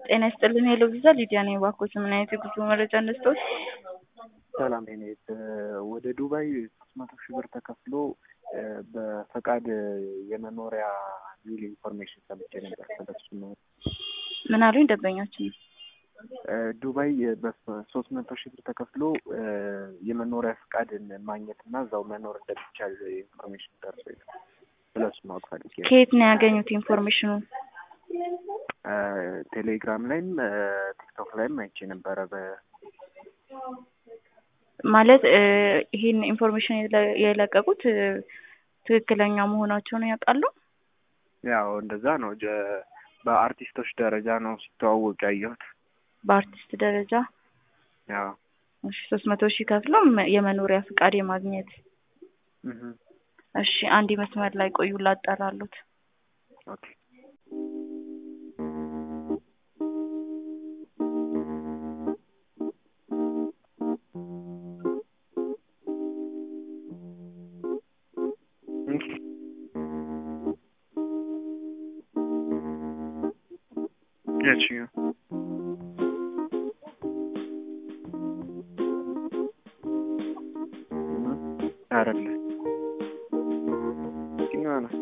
ጤና ይስጥልን ሄሎ ቪዛ ሊዲያ ነኝ። እባክዎት ምን አይነት የጉዞ መረጃ እንስጥዎት? ሰላም ኔት ወደ ዱባይ ሶስት መቶ ሺህ ብር ተከፍሎ በፈቃድ የመኖሪያ ሚል ኢንፎርሜሽን ሰምቼ ነበር። ስለሱ ነው። ምን አሉኝ ደንበኛችን? ዱባይ በሶስት መቶ ሺህ ብር ተከፍሎ የመኖሪያ ፈቃድን ማግኘት እና እዛው መኖር እንደሚቻል ኢንፎርሜሽን ደርሶ ስለሱ ማወቅ ፈልጌ ነው። ከየት ነው ያገኙት ኢንፎርሜሽኑን? ቴሌግራም ላይም ቲክቶክ ላይም አይቼ ነበረ። በ ማለት ይሄን ኢንፎርሜሽን የለቀቁት ትክክለኛ መሆናቸውን ያውቃሉ? ያው እንደዛ ነው። በአርቲስቶች ደረጃ ነው ሲተዋወቅ ያየሁት። በአርቲስት ደረጃ ያው እሺ፣ ሶስት መቶ ሺህ ከፍለው የመኖሪያ ፍቃድ የማግኘት እሺ፣ አንድ መስመር ላይ ቆዩ ላጠራሉት። ኦኬ ያቺ አይደለ የትኛዋ ነው?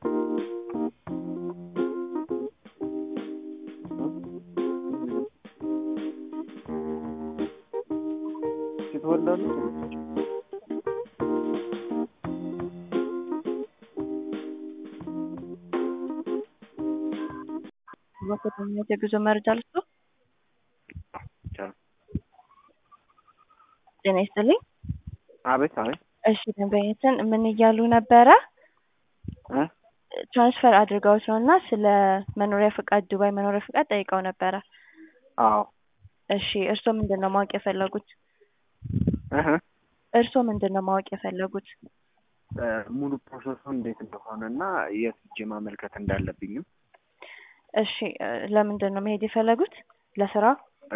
ትወልዳለች በከተማነት የጉዞ መረጃ ልስጡ። ጤና ይስጥልኝ። አቤት አቤት። እሺ ደንበኛችን ምን እያሉ ነበረ? ትራንስፈር አድርገውት ነው እና ስለ መኖሪያ ፍቃድ ዱባይ መኖሪያ ፍቃድ ጠይቀው ነበረ። አዎ እሺ እርስዎ ምንድን ነው ማወቅ የፈለጉት? እርስዎ ምንድን ነው ማወቅ የፈለጉት? ሙሉ ፕሮሰሱ እንዴት እንደሆነ እና የት ሄጄ ማመልከት እንዳለብኝም እሺ ለምንድን ነው መሄድ የፈለጉት? ለስራ?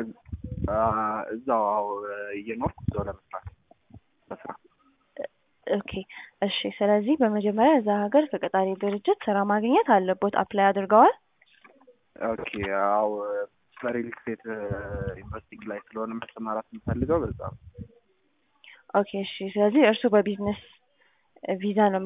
እዛው አዎ እየኖርኩ እዛው ለመስራት በስራ ኦኬ እሺ። ስለዚህ በመጀመሪያ እዛ ሀገር ከቀጣሪ ድርጅት ስራ ማግኘት አለቦት። አፕላይ አድርገዋል? ኦኬ አዎ በሪል ስቴት ኢንቨስቲንግ ላይ ስለሆነ መሰማራት የምፈልገው በዛ ነው። ኦኬ እሺ። ስለዚህ እርሱ በቢዝነስ ቪዛ ነው